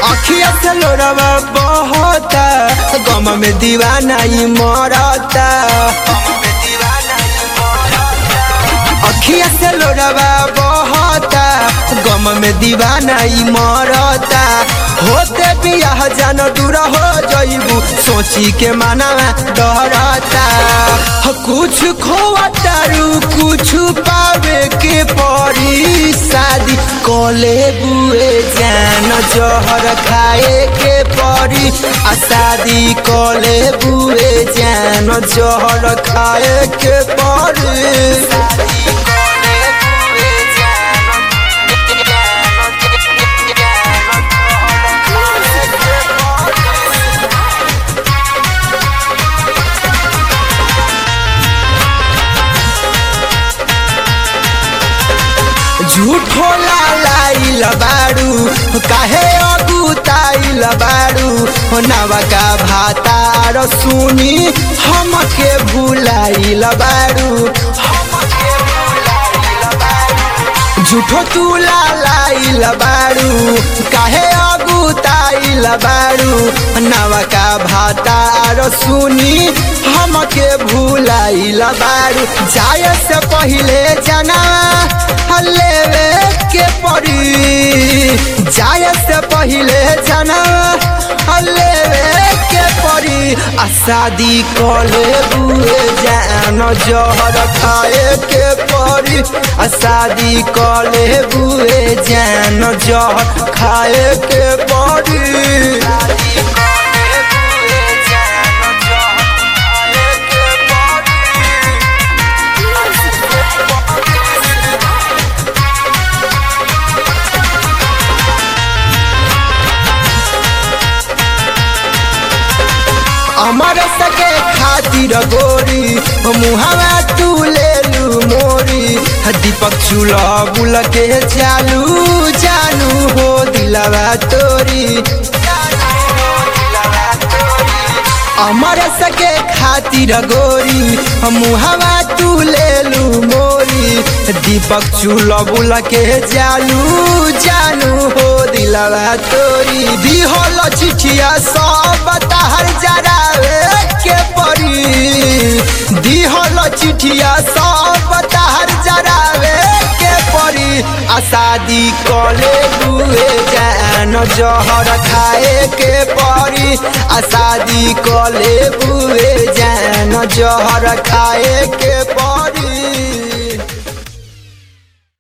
अखिया से लोरवा बहता गम में दीवाना ई मरता अखिया से लोरवा बहता गम में दीवाना ई मरता होते बियाह जान दूर हो जइबू सोची के मानवा डरता कुछ खोवतारू कुछ पावे के परी शादी कले बुए जान जहर खाए के परी आ शादी कले बुए जान जहर खाए के परी झूठो लाइल बाड़ू काहे अगुताइल बाड़ू नवा का भातार सुनी हमके भुलाइल बाड़ू झूठो तू लाइल बाड़ू काहे अगुताइल बाड़ू नवा का भातार सुनी हमके भुलाइल बाड़ू जाए से पहिले जना लेवे के पड़ी जाए से पहिले जना लेवे के पड़ी आ शादी कले बुए जान जहर खाए के पड़ी आ शादी कले बुए जान जहर खाए के पड़ी अमर सके खातिर गोरी मुहावा तू ले लू मोरी दीपक चूल्हा बुल के चालू जानू हो दिलवा तोरी अमर सके खातिर गोरी मुहावा तू ले लू मोरी दीपक चूल्हा बुल के चालू जानू हो दिलवा तोरी दिहल चिठिया सब ताहर जरावे के पड़ी दिहल चिठिया सब ताहर जरावे के पड़ी आ शादी कले बुए जान जहर खाए के पड़ी आ शादी कले बुए जान जहर खाए